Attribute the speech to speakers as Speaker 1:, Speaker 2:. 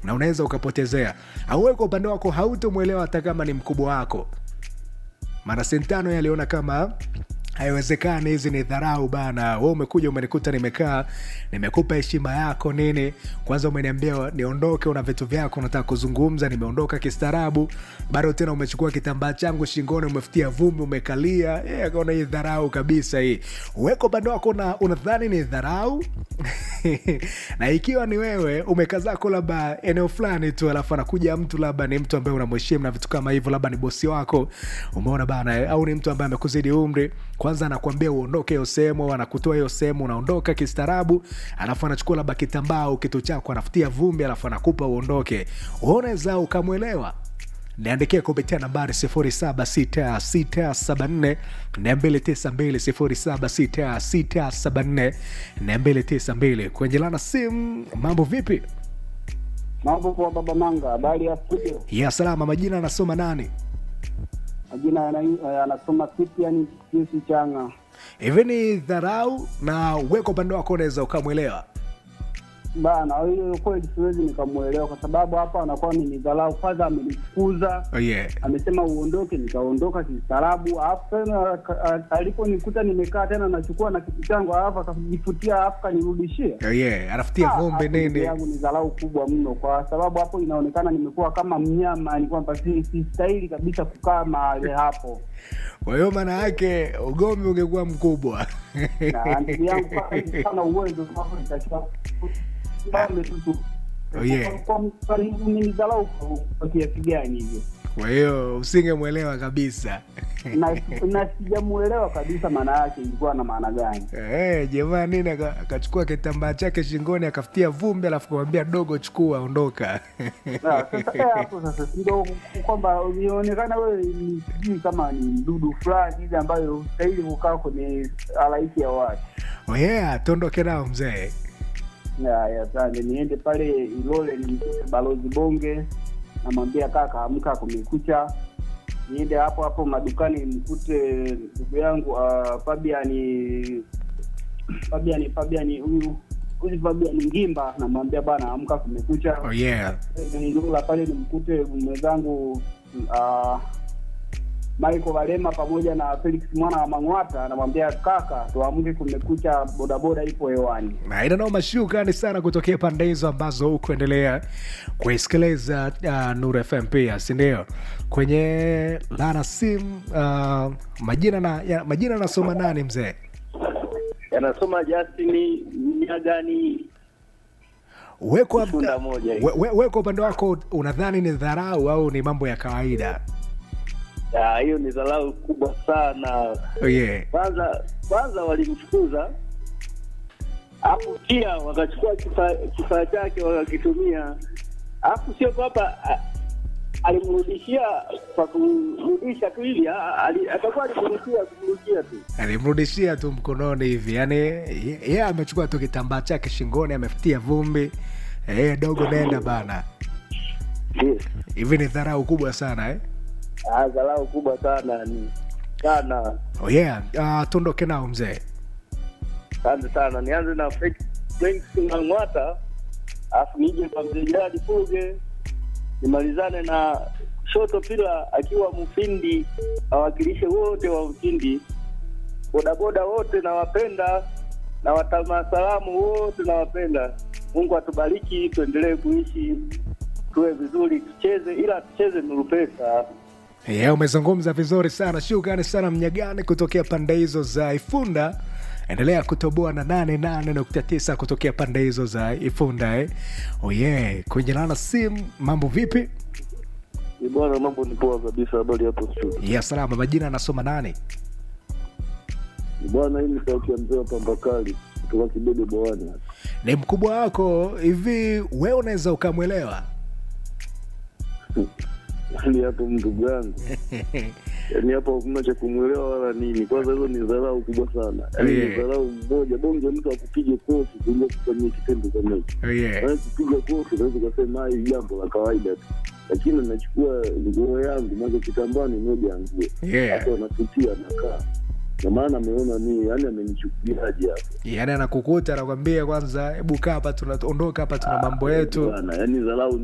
Speaker 1: na unaweza ukapotezea au wewe kwa upande wako hautomwelewa hata kama ni mkubwa wako mara sentano yaliona kama haiwezekani hizi ni dharau bana we umekuja umenikuta nimekaa nimekupa heshima yako nini kwanza umeniambia niondoke una vitu vyako unataka kuzungumza nimeondoka kistaarabu bado tena umechukua kitambaa changu shingoni umefutia vumbi umekalia Eh, akaona hii dharau kabisa hii weko upande wako una- unadhani ni dharau na ikiwa ni wewe umekaa zako labda eneo fulani tu alafu anakuja mtu labda ni mtu ambaye unamheshimu na vitu kama hivyo labda ni bosi wako umeona bana eh, au ni mtu ambaye amekuzidi umri kwanza anakuambia uondoke hiyo sehemu au anakutoa hiyo sehemu unaondoka kistaarabu alafu anachukua labda kitambaa au kitu chako anafutia vumbi alafu anakupa uondoke unaweza ukamwelewa niandikia kupitia nambari 076674 292 076674 kwenye lana simu mambo vipi
Speaker 2: Mambo kwa baba Manga, habari ya studio.
Speaker 1: ya salama majina anasoma nani
Speaker 2: Majina yana- yanasoma Cyprian Piusi Changa.
Speaker 1: hivi ni dharau na weko upande wako unaweza ukamwelewa
Speaker 2: Bana, hiyo kweli siwezi nikamwelewa kwa sababu hapa anakuwa ni nidharau. Kwanza amenifukuza,
Speaker 1: oh, yeah.
Speaker 2: amesema uondoke, nikaondoka kistaarabu. Alafu tena aka- a- aliponikuta nimekaa tena nachukua na kitu changu, alafu akajifutia, alafu kanirudishia.
Speaker 1: Oh, yeah. anafutia
Speaker 2: Ah,
Speaker 1: vumbi
Speaker 2: hapo ndugu
Speaker 1: nini
Speaker 2: yangu ni dharau kubwa mno, kwa sababu hapo inaonekana nimekuwa kama mnyama, ni kwamba si sistahili kabisa kukaa mahali hapo.
Speaker 1: kwa hiyo maana yake ugomvi ungekuwa mkubwa
Speaker 2: na ndugu yangu kama sana uwezo hapo nitakiwa Bale tu tu.
Speaker 1: Oh, yeah.
Speaker 2: Kwa- kwa- umenidharau kwa- kwa kiasi gani hivyo
Speaker 1: kwa hiyo usingemwelewa kabisa
Speaker 2: na na sijamuelewa kabisa maana yake ilikuwa na maana gani
Speaker 1: Eh, jamaa nini aka- akachukua kitambaa chake shingoni akafutia vumbi alafu kumwambia dogo chukua ondoka
Speaker 2: Na, sasa eh, hapo sasa ndio kwamba ilionekana wewe ni sijui kama ni mdudu fulani hivi ambayo hustahili kukaa kwenye halaiki ya watu
Speaker 1: oh yeah, tuondoke nao mzee
Speaker 2: Ya, ya, asante. Niende pale Ilole nimkute balozi Bonge, namwambia kaka, amka, kumekucha. Niende hapo hapo madukani nimkute ndugu yangu uh, Fabiani Fabiani Fabiani huyu huyu Fabiani Ngimba, namwambia bwana, amka, kumekucha.
Speaker 1: oh yeah.
Speaker 2: Ilula pale nimkute mwenzangu uh, Michael Valema pamoja na Felix mwana wa Mang'wata, namwambia kaka, tuamke, kumekucha, bodaboda ipo hewani.
Speaker 1: na inanao mashukani sana kutokea pande hizo ambazo hukuendelea kuisikiliza uh, nur fm pia sindio kwenye lana sim uh, majina na ya, majina nasoma nani mzee
Speaker 3: yanasoma Justin Mnyagani
Speaker 1: weko
Speaker 3: Kifunda moja hivi.
Speaker 1: we, we, weko upande wako unadhani ni dharau au ni mambo ya kawaida
Speaker 3: Ya, hiyo ni dharau kubwa sana.
Speaker 1: oh, yeah.
Speaker 3: Kwanza kwanza walimfukuza, alafu pia wakachukua kifaa kifaa chake wakakitumia, alafu sio kwamba a- alimrudishia kwa kumrudisha tu hivi, a- ali- atakuwa alimrudishia kumrudishia tu.
Speaker 1: alimrudishia tu mkononi hivi yani ye ye amechukua tu kitambaa chake shingoni amefutia vumbi e, dogo nenda bana
Speaker 3: Yes.
Speaker 1: hivi ni dharau kubwa sana eh?
Speaker 3: Ah, dharau kubwa sana ni sana.
Speaker 1: oh, yeah. uh, tuondoke nao mzee
Speaker 3: Asante sana. Nianze na Frank Frank Ng'ata, alafu nije kwa mzee Gerard Fuge, nimalizane na Shoto Pila akiwa Mfindi, awakilishe wote wa Mfindi, bodaboda wote nawapenda, na watama salamu wote nawapenda. Mungu atubariki, tuendelee kuishi tuwe vizuri, tucheze, ila tucheze nuru pesa.
Speaker 1: yeah, umezungumza vizuri sana shukrani sana mnyagani kutokea pande hizo za ifunda endelea kutoboa na 88.9 kutokea pande hizo za ifunda eh? oh, yeah. kwenye lana sim mambo vipi
Speaker 3: Ni bwana, mambo ni poa kabisa. Habari hapo studio?
Speaker 1: ya salama majina anasoma nani
Speaker 3: Ni bwana, hii ni sauti ya mzee wa Pambakali kutoka Kibebe Bwawani.
Speaker 1: ni mkubwa wako hivi we unaweza ukamwelewa
Speaker 3: Yaani hapo ndugu yangu, yaani hapo hakuna cha kumwelewa wala nini. Kwanza hizo ni dharau kubwa sana, yaani
Speaker 1: Yeah.
Speaker 3: ni dharau moja. Bonge mtu akupige kofi kuingia kufanyia kitendo kama hicho,
Speaker 1: oh, yeah.
Speaker 3: yaani kupiga kofi unaweza ukasema hii jambo la kawaida tu, lakini anachukua nguo yangu maza kitambaa ni moja ya nguo
Speaker 1: Yeah.
Speaker 3: hapo, anafutia anakaa na maana ameona nii, yaani amenichukuliaje hapo
Speaker 1: yaani anakukuta anakwambia kwanza hebu kaa hapa tunaondoka hapa tuna mambo yetu
Speaker 3: bwana, yaani dharau